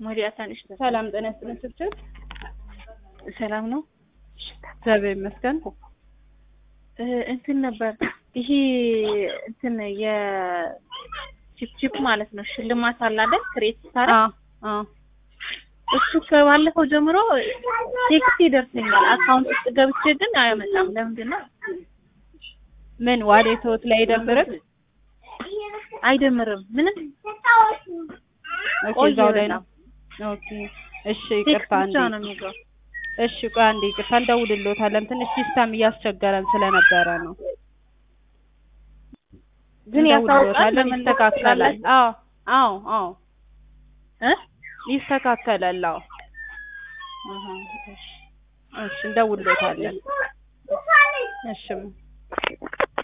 ሞዲያ ታንሽ ሰላም ጤና ይስጥልን ስብስብ ሰላም ነው። እግዚአብሔር ይመስገን። እ እንትን ነበር ይሄ እንትን የቺፕቺፕ ማለት ነው ሽልማት አለ አይደል? ክሬት ስታረግ አዎ አዎ እሱ ከባለፈው ጀምሮ ቴክስት ይደርሰኛል። አካውንት ውስጥ ገብቼ ግን አያመጣም። ለምንድን ነው ምን ዋሌቶት ላይ አይደብርም? አይደምርም? ምንም ኦኬ ቆየ እዛው ላይ በጣም። ነው። ኦኬ እሺ፣ ቴክስት ይቅርታ ብቻ አንዴ ነው የሚገባው። እሺ፣ ቆይ አንዴ ይቅርታ እንደውልሎታለን። ትንሽ ሲስተም እያስቸገረን ስለነበረ ነው። ግን ያሳውቃል። እንደውልሎታለን፣ ለምን ይስተካከላል። አዎ አዎ አዎ እ ይስተካከላል። አዎ አሃ እሺ እሺ፣ እንደውልሎታለን። እሺ